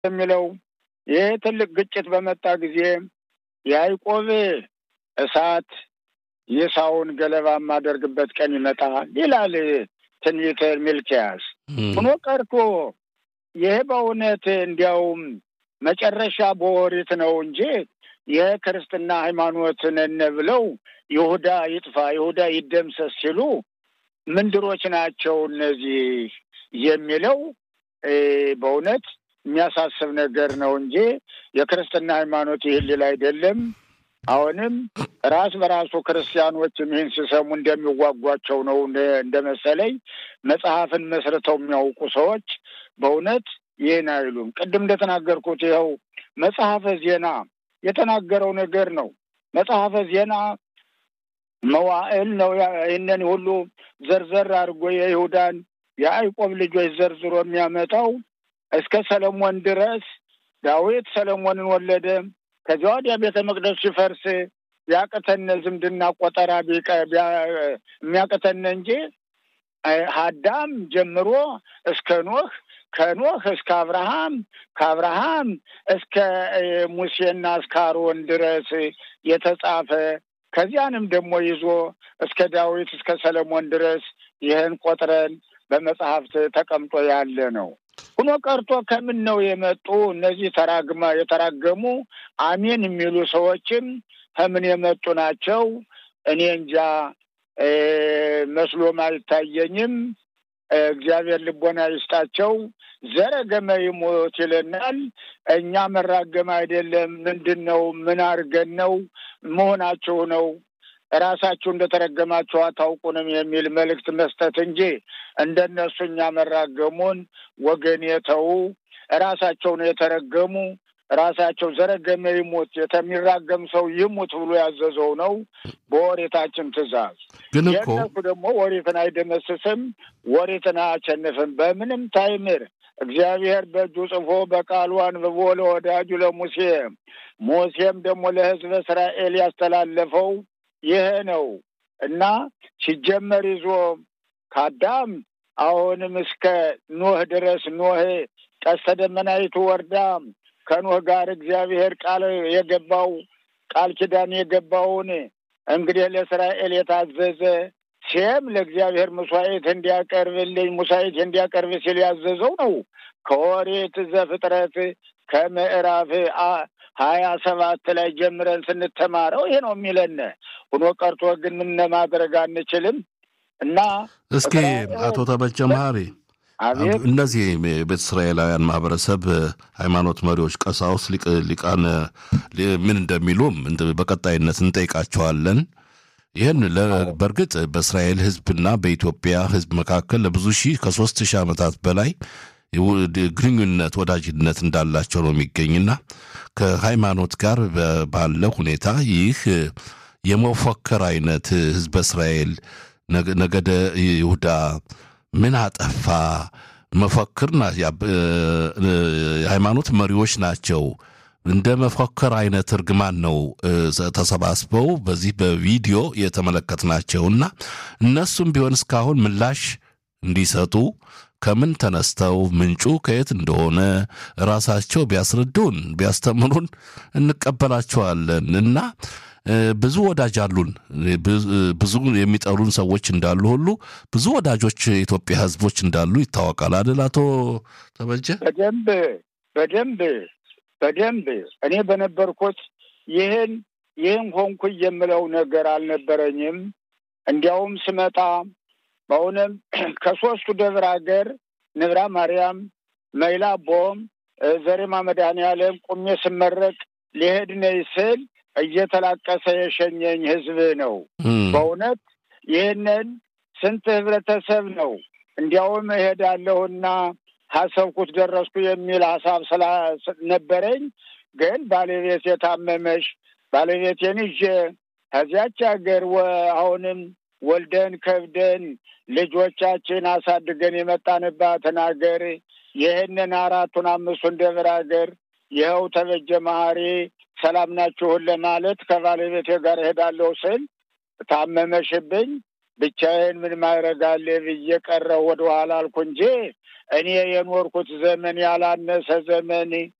የሚለው ይህ ትልቅ ግጭት በመጣ ጊዜ ያዕቆብ እሳት የሳውን ገለባ የማደርግበት ቀን ይመጣል ይላል ትንቢተ ሚልክያስ። ሆኖ ቀርቶ ይህ በእውነት እንዲያውም መጨረሻ በኦሪት ነው እንጂ የክርስትና ሃይማኖት ነን ብለው ይሁዳ ይጥፋ፣ ይሁዳ ይደምሰስ ሲሉ ምንድሮች ናቸው እነዚህ የሚለው በእውነት የሚያሳስብ ነገር ነው እንጂ የክርስትና ሃይማኖት ይህን ሊል አይደለም። አሁንም ራስ በራሱ ክርስቲያኖችም ይህን ሲሰሙ እንደሚዋጓቸው ነው እንደመሰለኝ። መጽሐፍን መስርተው የሚያውቁ ሰዎች በእውነት ይህን አይሉም። ቅድም እንደተናገርኩት ይኸው መጽሐፈ ዜና የተናገረው ነገር ነው። መጽሐፈ ዜና መዋዕል ነው። ይህንን ሁሉ ዘርዘር አድርጎ የይሁዳን የአይቆብ ልጆች ዘርዝሮ የሚያመጣው እስከ ሰለሞን ድረስ ዳዊት ሰለሞንን ወለደ። ከዚያ ወዲያ ቤተ መቅደሱ ሲፈርስ ቢያቅተነ ዝምድና ቆጠራ የሚያቅተነ እንጂ አዳም ጀምሮ እስከ ኖህ ከኖህ እስከ አብርሃም ከአብርሃም እስከ ሙሴና እስከ አሮን ድረስ የተጻፈ ከዚያንም ደግሞ ይዞ እስከ ዳዊት እስከ ሰለሞን ድረስ ይህን ቆጥረን በመጽሐፍት ተቀምጦ ያለ ነው። ሁኖ ቀርቶ ከምን ነው የመጡ እነዚህ ተራግማ የተራገሙ አሜን የሚሉ ሰዎችም ከምን የመጡ ናቸው? እኔ እንጃ መስሎም አይታየኝም። እግዚአብሔር ልቦና ይስጣቸው። ዘረገመ ይሞት ይለናል። እኛ መራገም አይደለም። ምንድን ነው? ምን አድርገን ነው መሆናችሁ ነው ራሳችሁ እንደተረገማችሁ አታውቁንም የሚል መልእክት መስጠት እንጂ እንደነሱ እኛ መራገሙን ወገን የተዉ ራሳቸው ነው የተረገሙ። ራሳቸው ዘረገመ ይሙት የተሚራገም ሰው ይሙት ብሎ ያዘዘው ነው በወሬታችን ትእዛዝ። ግን እኮ የእነሱ ደግሞ ወሬትን አይደመስስም፣ ወሬትን አያሸንፍም በምንም ታይምር። እግዚአብሔር በእጁ ጽፎ በቃሉ አንብቦ ለወዳጁ ለሙሴ ሙሴም ደግሞ ለሕዝበ እስራኤል ያስተላለፈው ይሄ ነው እና ሲጀመር ይዞ ከአዳም አሁንም እስከ ኖህ ድረስ ኖህ ቀስተ ደመናይቱ ወርዳ ከኖህ ጋር እግዚአብሔር ቃል የገባው ቃል ኪዳን የገባውን እንግዲህ ለእስራኤል የታዘዘ ሴም ለእግዚአብሔር መስዋዕት እንዲያቀርብልኝ ሙሳይት እንዲያቀርብ ሲል ያዘዘው ነው። ከኦሪት ዘፍጥረት ከምዕራፍ ሀያ ሰባት ላይ ጀምረን ስንተማረው ይሄ ነው የሚለን። ሆኖ ቀርቶ ግን ምን ማድረግ አንችልም እና እስኪ አቶ ተበጀ መሀሪ አቤት እነዚህ የቤተ እስራኤላውያን ማህበረሰብ ሃይማኖት መሪዎች፣ ቀሳውስት፣ ሊቃነ ምን እንደሚሉም በቀጣይነት እንጠይቃቸዋለን። ይህን በእርግጥ በእስራኤል ሕዝብና በኢትዮጵያ ሕዝብ መካከል ለብዙ ሺህ ከሶስት ሺህ ዓመታት በላይ ግንኙነት ወዳጅነት እንዳላቸው ነው የሚገኝና ከሃይማኖት ጋር ባለ ሁኔታ ይህ የመፎከር አይነት ሕዝበ እስራኤል ነገደ ይሁዳ ምን አጠፋ መፈክር የሃይማኖት መሪዎች ናቸው። እንደ መፈክር አይነት እርግማን ነው ተሰባስበው በዚህ በቪዲዮ የተመለከትናቸውና እነሱም ቢሆን እስካሁን ምላሽ እንዲሰጡ ከምን ተነስተው ምንጩ ከየት እንደሆነ ራሳቸው ቢያስረዱን ቢያስተምሩን እንቀበላቸዋለን እና ብዙ ወዳጅ አሉን። ብዙ የሚጠሉን ሰዎች እንዳሉ ሁሉ ብዙ ወዳጆች የኢትዮጵያ ሕዝቦች እንዳሉ ይታወቃል አይደል? አቶ ተበጀ በደንብ በደንብ በደንብ እኔ በነበርኩት ይህን ይህን ሆንኩ የምለው ነገር አልነበረኝም። እንዲያውም ስመጣ በእውነም ከሶስቱ ደብረ ሀገር ንብራ ማርያም፣ መይላ ቦም፣ ዘሬማ መድኃኔዓለም ቁሜ ስመረቅ ሊሄድ ነይ ስል እየተላቀሰ የሸኘኝ ህዝብ ነው። በእውነት ይህንን ስንት ህብረተሰብ ነው እንዲያውም እሄዳለሁና ሀሰብኩት ደረስኩ የሚል ሀሳብ ስላነበረኝ ግን ባለቤት የታመመሽ ባለቤቴን ይዤ ከዚያች ሀገር አሁንም ወልደን ከብደን ልጆቻችን አሳድገን የመጣንባትን ሀገር ይህንን አራቱን አምስቱን ደብረ ሀገር ይኸው ተበጀ መሀሪ ሰላም ናችሁን ለማለት ከባለቤቴ ጋር እሄዳለሁ ስል ታመመሽብኝ። ብቻዬን ምን ማድረጋለ ብዬ ቀረሁ ወደኋላ አልኩ እንጂ እኔ የኖርኩት ዘመን ያላነሰ ዘመን